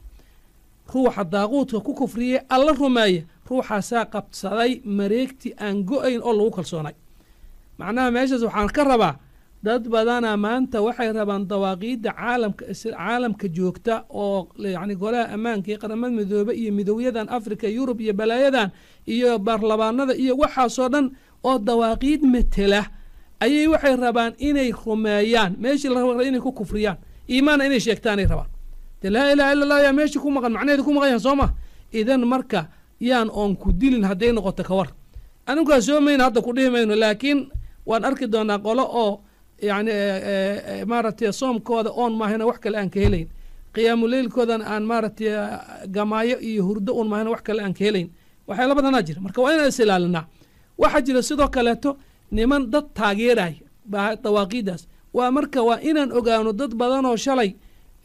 S2: ruuxa daaquudka ku kufriyey alla rumeeya ruuxaasaa qabsaday mareegti aan go-ayn oo lagu kalsoonay macnaha meeshaas waxaan ka rabaa dad badana maanta waxay rabaan dawaaqiidda caalamka caalamka joogta oo yacni golaha ammaanka iyo qaramada midoobe iyo midowyadan africa yurub iyo balaayadan iyo baarlamaanada iyo waxaasoo dhan oo dawaaqiid metela ayay waxay rabaan inay rumeeyaan meeshii la raba inay ku kufriyaan iimaanna inay sheegtaanay rabaan de laa ilaha illa allah yaa meeshii ku maqan macnaheedi ku maqan yahan soo ma idan marka yaan oon ku dilin hadday noqoto ka war anigaa soo mayna hadda ku dhihi mayno laakiin waan arki doonaa qolo oo yacni maaragtay soomkooda oon maahayna wax kale aan ka helayn qiyaamuleylkoodana aan maaragtay gamaayo iyo hurdo un maahayna wax kale aan ka helayn waxyaala badanaa jira marka waa inaan is ilaalinaa waxaa jira sidoo kaleeto niman dad taageeraya dawaaqiidaas waa marka waa inaan ogaano dad badanoo shalay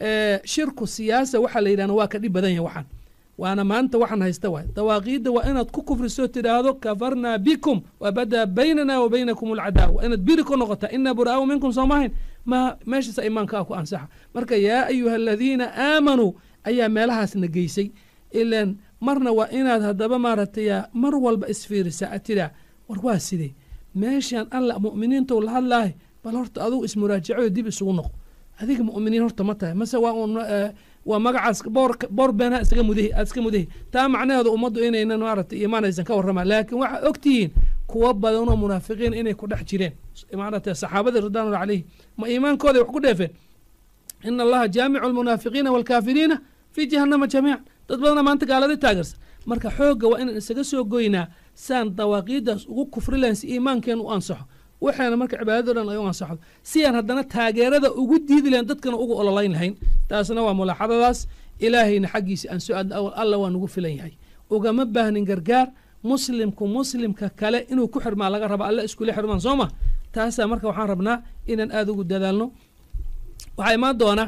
S2: shirku siyaasa waxaa la yidhahna waa ka dhib badan yahay waxaan waana maanta waxaan haysta waay dawaaqiidda waa inaad ku kufrisoo tidhaahdo kafarnaa bikum wabadaa baynana wa baynakum alcadaawa waa inaad biri ku noqotaa inaa buraa'u minkum soo maahayn ma meeshaasa imaanka ah ku ansaxa marka yaa ayuha aladiina aamanuu ayaa meelahaasna geysay ilan marna waa inaad haddaba maaragtay mar walba isfiirisaa ad tidhaa war waa sidee meeshaan alla mu'miniintou la hadlaahay bal horta adugu ismuraajacoyo dib isugu noqo adiga mu'miniin horta ma tahay mase waa un waa magacaas boor boor beenha iskaga mudahi aad iska mudahi taa macnaheedu ummaddu inaynan maaragtay iimaan aysan ka warramaan laakiin waxaa og tihiin kuwa badanoo munaafiqiin inay ku dhex jireen maaragtay saxaabadii ridwaanullah calayhi ma iimaankooday wax ku dheefeen ina allaha jaamicu almunaafiqiina waalkaafiriina fii jahannama jamiican dad badana maanta gaalada taageersan marka xoogga waa inaan isaga soo goynaa saan dawaaqiiddaas ugu kufri lahayn si iimaankeen u ansaxo waxaana marka cibaadado dhan ay u ansaxdo si aan haddana taageerada ugu diidi lahayn dadkana ugu ololayn lahayn taasna waa mulaaxadadaas ilaahayna xaggiisa aan soo aadna alla waa nugu filan yahay ugama baahnin gargaar muslimku muslimka kale inuu ku xirmaa laga raba alla iskula xirmaan soo ma taasaa marka waxaan rabnaa inaan aada ugu dadaalno waxaa imaan doona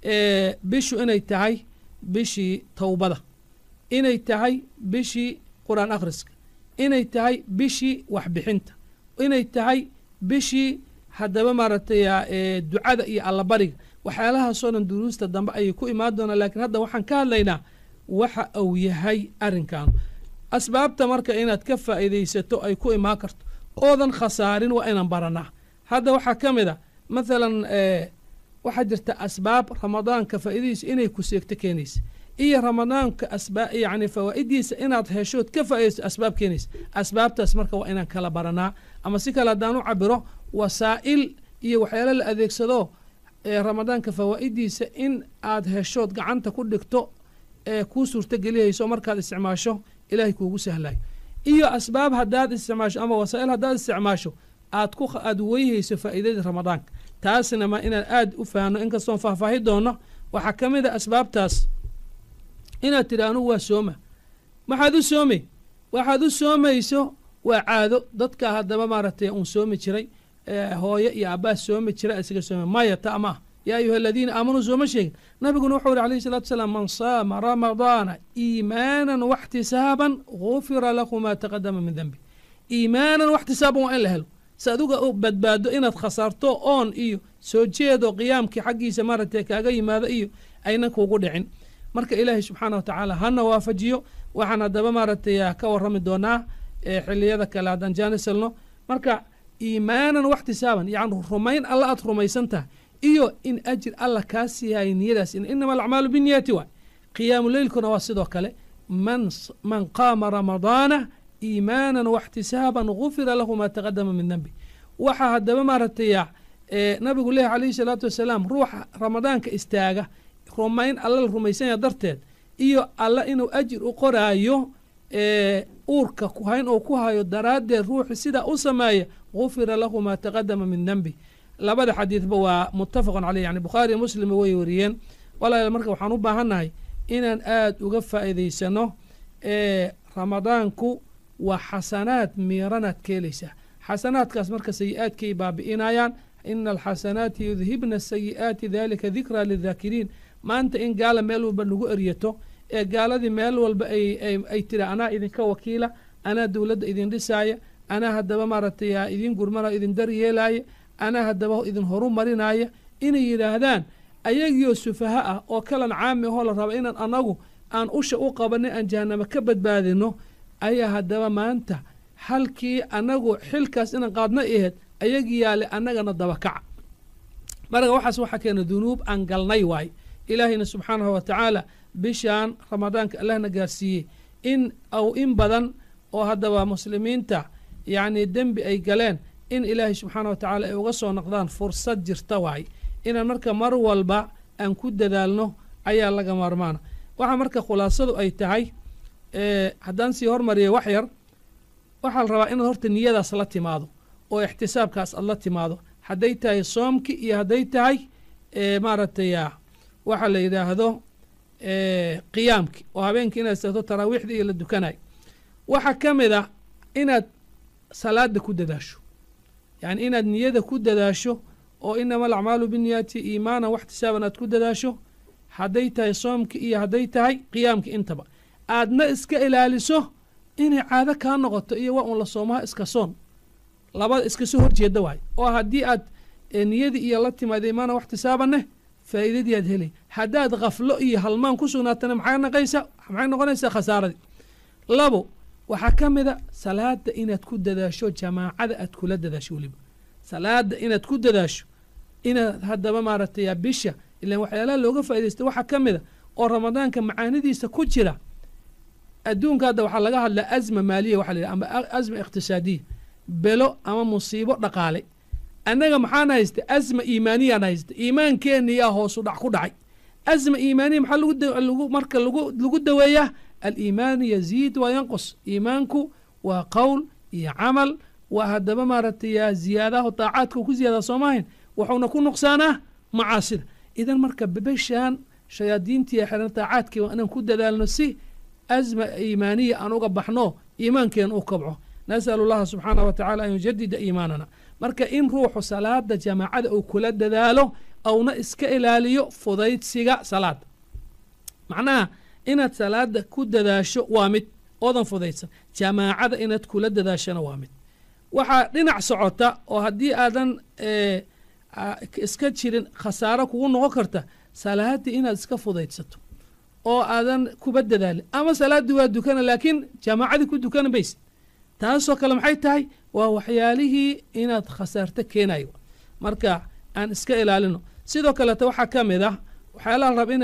S2: bishu inay tahay bishii towbada inay tahay bishii qur-aan akhriska inay tahay bishii waxbixinta inay tahay bishii haddaba maaragtay ducada iyo allabariga waxyaalahaasoo dhan duruusta dambe ayay ku imaan doonaa laakiin hadda waxaan ka hadlaynaa waxa uu yahay arrinkan asbaabta marka inaad ka faa'iidaysato ay ku imaan karto oodan khasaarin waa inaan baranaa hadda waxaa ka mid a mathalan waxaa jirta asbaab ramadaanka faa'iidadiisa inay ku seegto keenaysa iyo ramadaanka asbaa yacni fawaa'idiisa inaad heshood ka faa'iidaysto asbaab keenaysa asbaabtaas marka waa inaan kala baranaa ama si kale haddaan u cabiro wasaa'il iyo waxyaalo la adeegsado ee ramadaanka fawaa'idiisa in aad heshood gacanta ku dhigto ee kuu suurtageliyayso markaad isticmaasho ilaahay kuugu sahlayo iyo asbaab haddaad isticmaasho ama wasaa'il haddaad isticmaasho aad ku aad weyhayso faa'iidadii ramadaanka taasna ma inaan aad u fahanno inkastoon faahfaahi doono waxaa ka mid a asbaabtaas inaad tidhi anugu waa sooma maxaad u soomay waxaad u soomayso waa caado dadka haddaba maaragtay uun soomi jiray hooye iyo abbaas soomi jira isaga sooma maya ta ma ah yaa ayuha aladiina aamanuu sooma sheegin nabiguna wuxuu yihi alayhi salatu wasalaam man saama ramadaana iimaanan waxtisaaban gufira lahu maa taqadama min dembi iimaanan waxtisaaban waa in la helo si aduga u badbaado inaad khasaarto oon iyo soo jeedo qiyaamkii xaggiisa maaragtay kaaga yimaado iyo aynan kuugu dhicin marka ilaahay subxaana wa tacaala hana waafajiyo waxaan haddaba maaragtay ka warrami doonaa xiliyada kale haddaan jaanisalno marka iimaanan waxtisaaban yacni rumayn alla aad rumaysan tahay iyo in ajir alla kaa siiyahay niyadaas inama alacmaalu biniyati waay qiyaamu leylkuna waa sidoo kale man man qaama ramadaana iimaanan waxtisaaban gufira lahu maa taqadama min dembi waxaa haddaba maaragtay nabigu leehi calayhi salaatu wasalaam ruuxa ramadaanka istaaga rumayn alla la rumaysanya darteed iyo alla inuu ajir u qoraayo uurka kuhayn oo ku hayo daraaddeed ruuxi sidaa u sameeya gufira lahu maa taqadama min dembi labada xadiidba waa muttafaqun caleyh yani bukhaari iyo muslim way wariyeen walaal marka waxaan u baahannahay inaan aad uga faa'iidaysano ramadaanku waa xasanaad miiranaad ka helaysaa xasanaadkaas marka sayi-aadkay baabi'inayaan ina alxasanaati yudhibna asayi'aati dalika dikraa lidaakiriin maanta in gaala meel walba lagu eryato ee gaaladii meel walba ay tiri anaa idinka wakiila anaa dowladda idin dhisaaya anaa haddaba maaragtay idin gurmana idin daryeelaaya anaa haddaba idin horu marinaaya inay yidhaahdaan ayagiioo sufaha ah oo kalan caami ahoo la raba inaan anagu aan usha u qabanay aan jahanamo ka badbaadino ayaa haddaba maanta halkii anagu xilkaas inaan qaadna aheed ayagii yaale annagana dabakaca marka waxaas waxaa keena dunuub aan galnay waay ilaahayna subxaanahu wa tacaala bishaan ramadaanka allahna gaarsiiyey in aw in badan oo haddaba muslimiinta yacni dembi ay galeen in ilaahay subxaana wa tacaala ay uga soo noqdaan fursad jirta waay inaan marka mar walba aan ku dadaalno ayaa laga maarmaana waxaa marka khulaasadu ay tahay haddaan sii hormariya wax yar waxaa la rabaa inaad horta niyadaas la timaado oo ixtisaabkaas aad la timaado hadday tahay soomki iyo hadday tahay maaragtay waxaa la yidhaahdo qiyaamki oo habeenkii inaad istagto taraawiixda iyo la dukanayo waxaa ka mid a inaad salaada ku dadaasho yacni inaad niyada ku dadaasho oo inama alacmaalu binniyaati iimaanan waxtisaaban aad ku dadaasho hadday tahay soomki iyo hadday tahay qiyaamki intaba aadna iska ilaaliso inay caado kaa noqoto iyo waa un la soomaha iska soon labada iska soo horjeeda waay oo haddii aad niyadii iyo la timaada iimaanan waxtisaabaneh faa'iidadii aad helay haddaad khaflo iyo halmaan ku sugnaatana maxay naqaysaa maxay noqonaysaa khasaaradii labo waxaa ka mid a salaada inaad ku dadaasho jamaacada aad kula dadaasho weliba salaada inaad ku dadaasho inaad haddaba maaragtay bisha ilaan waxyaalaha looga faaidaysta waxaa ka mid a oo ramadaanka macaanidiisa ku jira adduunka hadda waxaa laga hadlaa azma maaliya waxa la yidhaha ama azma iqtisaadiya belo ama musiibo dhaqaale annaga maxaan haysta asma iimaaniyaan haysta iimaankeeniyaa hoosu dhac ku dhacay asma iimaaniya maxaa lagu marka lagu lagu daweeyaa aliimaanu yaziid waa yanqus iimaanku waa qowl iyo camal waa haddaba maaragtay ziyaadaha daacaadka ku ziyaada soomahayn wuxuuna ku nuqsaanaa macaasida idan marka bebeshaan shayaadiintii xiran daacaadkii waa inaan ku dadaalno si asma iimaaniya aan uga baxno iimaankeena u kabco nasalu llaha subxaanah wa tacala an yujadida iimaanana marka in ruuxu salaada jamaacada uu kula dadaalo auna iska ilaaliyo fudaydsiga salaada macnaha inaad salaada ku dadaasho waa mid oodan fudaydsan jamaacada inaad kula dadaashona waa mid waxaa dhinac socota oo haddii aadan iska jirin khasaaro kugu noqon karta salaadii inaad iska fudaydsato oo aadan kuba dadaalin ama salaaddii waa dukana laakiin jamaacadii ku dukana mayse taasoo kale maxay tahay waa waxyaalihii inaad khasaarto keenayo marka aan iska ilaalino sidoo kaleeta waxaa ka mid ah waxyaalaha raba inaad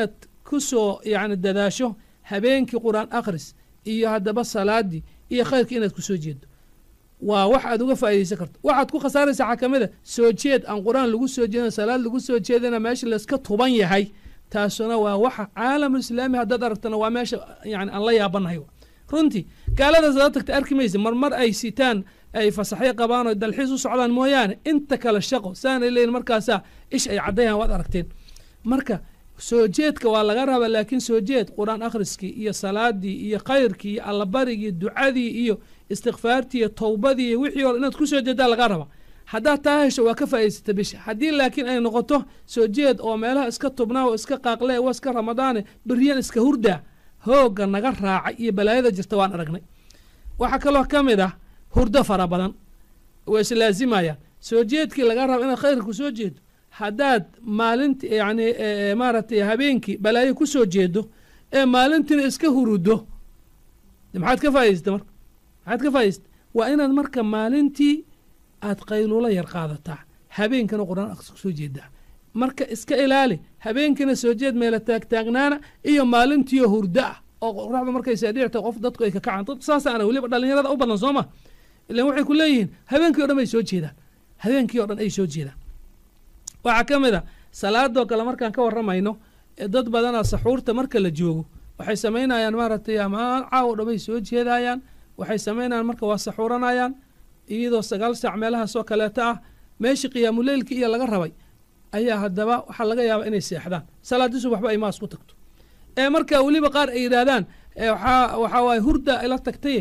S2: ku soo yacni dadaasho habeenkii qur-aan akhris iyo haddaba salaadii iyo khayrkii inaad ku soo jeedo waa wax aad uga faa'iidaysan karto waxaad ku khasaaraysaa xakamida soo jeed aan qur-aan lagu soo jeedin salaad lagu soo jeedina meesha layska tuban yahay taasuna waa waxa caalamul islaami haddaad aragtana waa meesha yani aan la yaabanahay runtii gaaladaas aad tagta arki maysa marmar ay sitaan ay fasaxyo qabaan oo dalxiis u socdaan mooyaane inta kale shaqo saanay leeyihin markaasaa ish ay caddayaan waad aragteen marka soo jeedka waa laga rabaa laakiin soo jeed qur-aan akhriskii iyo salaadii iyo khayrkii iyo allabarigii ducadii iyo istikfaartii iyo towbadii iyo wixii hore inaad ku soo jeedaa laga rabaa haddaad taa hesho waa ka faa'idaysata bisha haddii laakiin ay noqoto soo jeed oo meelaha iska tubnaa oo iska qaaqlee waa iska ramadaane beriyan iska hurdaa hoogga naga raacay iyo balaayada jirta waan aragnay waxaa kaloo ka mid ah hurdo fara badan waa islaazimayaan soo jeedkii laga raba inaad khayrka ku soo jeedo haddaad maalinti yacni maaragtay habeenkii balaayo ku soo jeedo ee maalintiina iska hurudo maxaad ka faa'idaysata marka maxaad ka faa'idaysata waa inaad marka maalintii aad qayluulo yar qaadataa habeenkana qur-aan akhris ku soo jeedaa marka iska ilaali habeenkina soo jeed meela taagtaagnaana iyo maalintiiyo hurdo ah oo qoraxda markay saadhicta qof dadku ay ka kacaan dad saasaana weliba dhallinyarada u badan soo ma ilan waxay ku leeyihiin habeenkii o dhan bay soo jeedaan habeenkii o dhan ay soo jeedaan waxaa ka mid a salaadoo kale markaan ka warramayno dad badana saxuurta marka la joogo waxay samaynayaan maaragtay amaan caawo dhan bay soo jeedayaan waxay samaynayaan marka waa saxuuranayaan iyadoo sagaal saac meelahaasoo kaleeta ah meeshii qiyaamuleylkii iyo laga rabay ayaa haddaba waxaa laga yaabaa inay seexdaan salaadiisu waxba ay maas ku tagto ee marka weliba qaar ay yidhaahdaan waxaa waxaa waaye hurda ila tagtay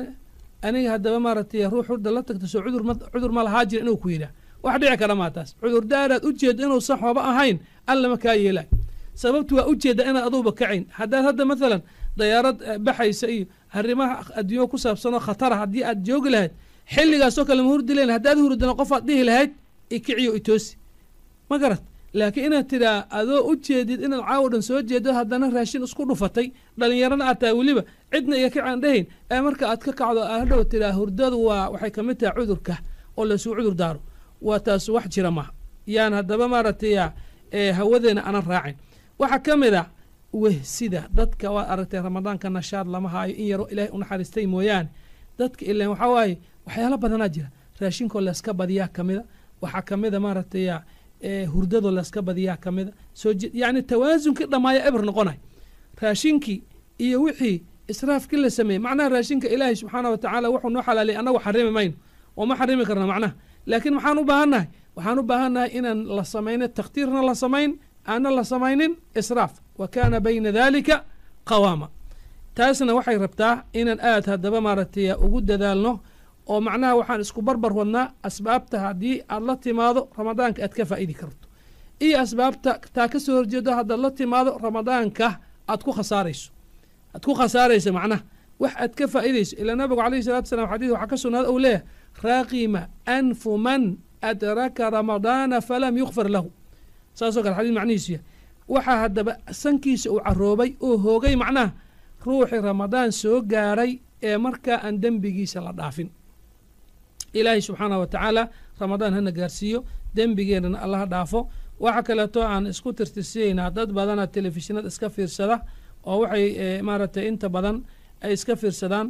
S2: aniga haddaba maaragtay ruux hurda la tagta soo cudur ma cudur ma lahaa jira inuu ku yidhaah wax dhici kara maa taas cudurdaaraad ujeedda inuusan xooba ahayn allama kaa yeelaay sababtu waa ujeedda inaad aduuba kacayn haddaad hadda maalan dayaarad baxaysa iyo arrimaha adduunyo ku saabsanoo khatara haddii aad joogi lahayd xilligaasoo kale ma hurdi lahayn haddaad hurdana qofaad dhihi lahayd ikiciyo itoosi ma garat laakiin inaad tidhaa adoo u jeedid inaad caawo dhan soo jeedo haddana raashin isku dhufatay dhallinyarana aad tahay weliba cidna iyo kacaan dhahayn ee marka aad ka kacdo aad hadhow tidhaa hurdadu waa waxay ka mid tahay cudurka oo laysuu cudur daaro waa taas wax jira maaha yaan haddaba maaragtay hawadeena aanan raacin waxaa ka mid a wehsida dadka waad aragtay ramadaanka nashaad lama haayo in yaroo ilaahay u naxariistay mooyaane dadka ilan waxaa waaye waxyaalo badanaa jira raashinkoo layska badiyaa ka mida waxaa ka mida maaragtay hurdadoo layska badiyaa ka mida soo yacni tawaasunkii dhammaaya eber noqonay raashinkii iyo wixii israafkii la sameeyey macnaha raashinka ilaahay subxaana wa tacaala wuxuu noo xalaaliyay annagu xarimi mayno oo ma xarimi karna macnaha laakiin maxaan u baahannahay waxaan u baahannahay inaan la samayno takhtiirna la samayn aanna la samaynin israaf wa kaana bayna dalika qawaama taasna waxay rabtaa inaan aad haddaba maaragtay ugu dadaalno oo macnaha waxaan isku barbar wadnaa asbaabta haddii aad la timaado ramadaanka aad ka faa'idi karto iyo asbaabta taa ka soo horjeedo haddaad la timaado ramadaanka aad ku khasaarayso aad ku khasaarayso macnaha wax aad ka faa'idayso ilaa nabigu calayhi salatu salam xadiis waxaa ka sugnaada uu leeyahay raaqima anfu man adraka ramadaana falam yukfar lahu saasoo kale xadiis macnihiisu yahay waxaa haddaba sankiisa uu caroobay oo hoogay macnaha ruuxii ramadaan soo gaaray ee markaa aan dembigiisa la dhaafin ilaahay subxaanah wa tacaala ramadaan hana gaarsiiyo dembigeennana allaha dhaafo waxa kaleeto aan isku tirtirsiyeynaa dad badana telefishinada iska fiirsada oo waxay maaragtay inta badan ay iska fiirsadaan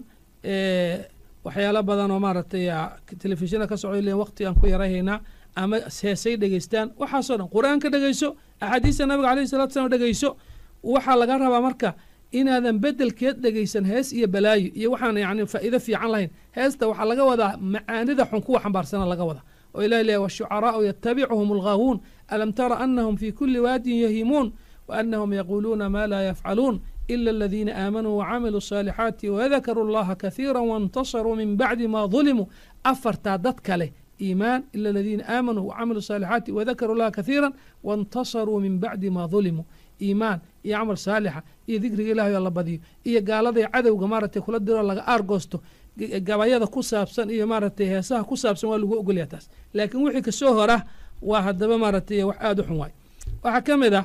S2: waxyaalo badan oo maaragtay telefishinada ka socdo len waqti aan ku yarahaynaa ama heesay dhegeystaan waxaasoo dhan qur-aanka dhegeyso axaadiista nabiga alayhi salatu slam dhegeyso waxaa laga rabaa marka inaadan bedelkeed dhegeysan hees iyo balaayo iyo waxaan yani faa'iido fiican lahayn heesta waxaa laga wadaa macaanida xun kuwa xambaarsana laga wadaa oo ilahi leeyahy washucaraa'u yatabicuhum alghaaguun alam tara anahum fi kuli waadin yahimuun waanahum yaquuluuna ma laa yafcaluun ila aladiina aamanuu wacamiluu الصaalixaati wadakaruu اllaha kahiira waاntasaruu min bacdi ma ظulimuu afartaa dad kale iimaan ila aladiina aamanuu wacamiluu الصaalixaati wadakaruu اllaha kahiira waاntasaruu min bacdi ma ظulimuu iimaan iyo camal saalixa iyo dikriga ilahay oo la badiyo iyo gaaladay cadowga maaragtay kula diroo laga aargoosto gabayada ku saabsan iyo maaragtay heesaha ku saabsan waa lagu ogolyaa taas laakiin wixii kasoo hora waa haddaba maaragtay wax aada u xun waay waxaa ka mid ah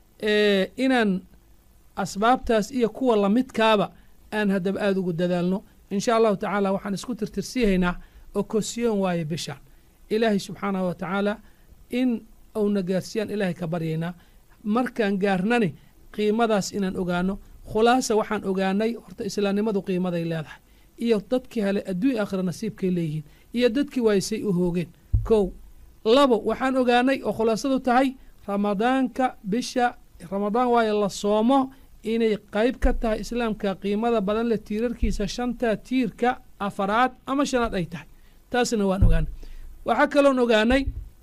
S2: inaan asbaabtaas iyo kuwa lamidkaaba aan haddaba aada ugu dadaalno insha allahu tacaala waxaan isku tirtirsiihaynaa oo kosiyoon waaye bishaan ilaahay subxaanahu wa tacaala in uuna gaarsiiyaan ilaahay ka baryaynaa markaan gaarnani qiimadaas inaan ogaano khulaasa waxaan ogaanay horta islaamnimadu qiimaday leedahay iyo dadkii hele adduunya aakhira nasiibkay leeyihiin iyo dadkii waaysay u hoogeen kow labo waxaan ogaanay oo khulaasadu tahay ramadaanka bisha ramadaan waayo la soomo inay qayb ka tahay islaamka qiimada badan leh tiirarkiisa shanta tiirka afaraad ama shanaad ay tahay taasna waan ogaanay waxaa kaloon ogaanay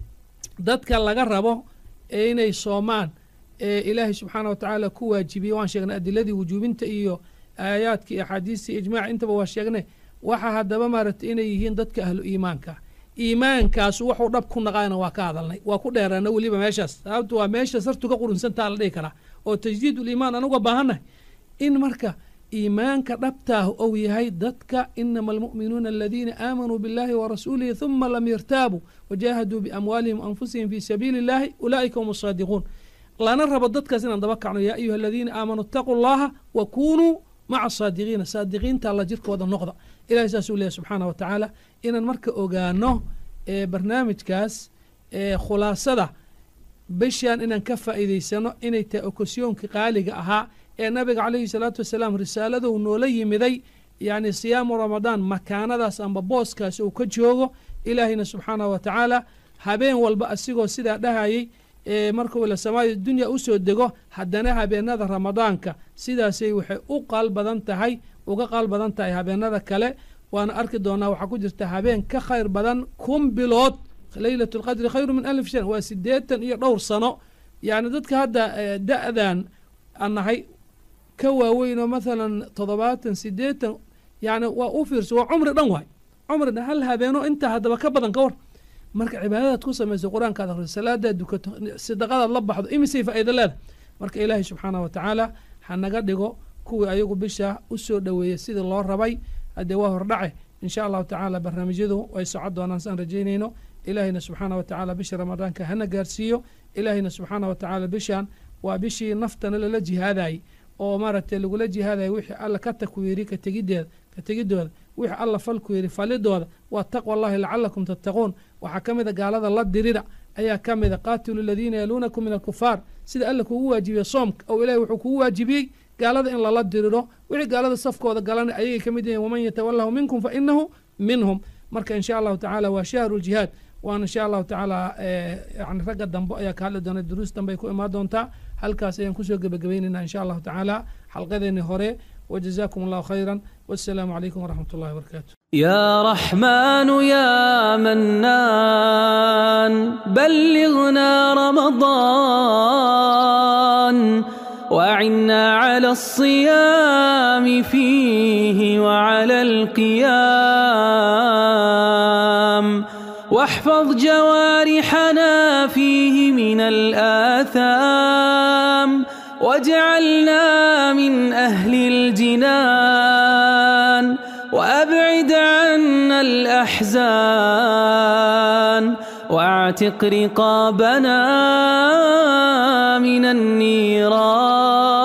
S2: dadka laga rabo ee inay soomaan ee ilaahay subxaana wa tacaala ku waajibiyey waan sheegnay adiladii wujuubinta iyo aayaadka iyo axaadiista iyo ijmaac intaba waa sheegnay waxa haddaba maaragtay inay yihiin dadka ahlu iimaanka iimaankaasu waxuu dhab ku naqaana waa ka hadalnay waa ku dheeraana weliba meeshaas sababtu waa meesha sartu ka qurunsantaa la dhihi karaa oo tajdiid uliimaan anuga baahannahay in marka iimaanka dhabtaah ou yahay dadka inama almu'minuuna aladiina aamanuu biاllahi warasuulihi huma lam yartaabuu wajaahaduu biamwaalihim waanfusihim fii sabiili اllahi ulaa'ika hum asaadiquun lana rabo dadkaas inaan daba kacno yaa ayuha aladiina aamanuu itaquu llaha wa kunuu maca saadiqiina saadiqiinta alla jirkooda noqda ilahay saasuu leeyahy subxaana wa tacaala inaan marka ogaano ee barnaamijkaas ee khulaasada bishaan inaan ka faa'iidaysano inay tahay okosyoonka qaaliga ahaa ee nabiga calayhi salaatu wasalaam risaaladou noola yimiday yacni siyaamu ramadaan makaanadaas amba booskaas uu ka joogo ilaahayna subxaanahu wa tacaala habeen walba asigoo sidaa dhahayay ee markuu ila samaaya dunya usoo dego haddana habeenada ramadaanka sidaasay waxay u qaal badan tahay uga qaal badan tahay habeenada kale waana arki doonaa waxaa ku jirta habeen ka khayr badan kun bilood leylat lqadri khayru min alif shan waa sideetan iyo dhowr sano yacni dadka hadda da-dan aan nahay ka waaweynoo mathalan toddobaatan sideetan yani waa u fiirso waa cumri dhan waay cumri dhan hal habeeno intaa haddaba ka badan ka war marka cibaadadaad ku samayso qur-aankaad akhriso salaadaad dukato sadaqadaad la baxdo imisay faa'iida leedahay marka ilaahay subxaanah wa tacaala ha naga dhigo kuwii ayagu bisha u soo dhoweeyey sidii loo rabay haddee waa hordhace insha allahu tacaala barnaamijyadu way socon doonaan saan rajaynayno ilaahayna subxaana wa tacaala bisha ramadaanka hana gaarsiiyo ilaahayna subxaana wa tacaala bishaan waa bishii naftana lala jihaadayay oo maaragtay lagula jihaadaya wixii alla ka takwiiri ka tegideeda ka tegidooda wixii alla falku yidhi falidooda waa taqwa allahi lacalakum tattaquun waxaa ka mida gaalada la dirida ayaa ka mida qaatilu aladiina yaluunakum min alkufaar sida alla kugu waajibiye soomka oo ilahay wuxuu kugu waajibiyey gaalada in lala diriro wixii gaalada safkooda galana ayagay ka mid yihiin waman yatawalahu minkum fa inahu minhum marka insha allahu tacaala waa shahru ljihaad waana insha allahu tacaala yani ragga dambe ayaa ka hadli doona duruus dambe ay ku imaan doontaa halkaas ayaan kusoo gebagabeynayna insha allahu tacaala xalqadeeni hore وجزاكم الله خيرا والسلام عليكم ورحمة الله وبركاته
S1: يا رحمن يا منان بلغنا رمضان وعنا على الصيام فيه وعلى القيام واحفظ جوارحنا فيه من الآثام واجعلنا من أهل الجنان وأبعد عنا الأحزان واعتق رقابنا من النيران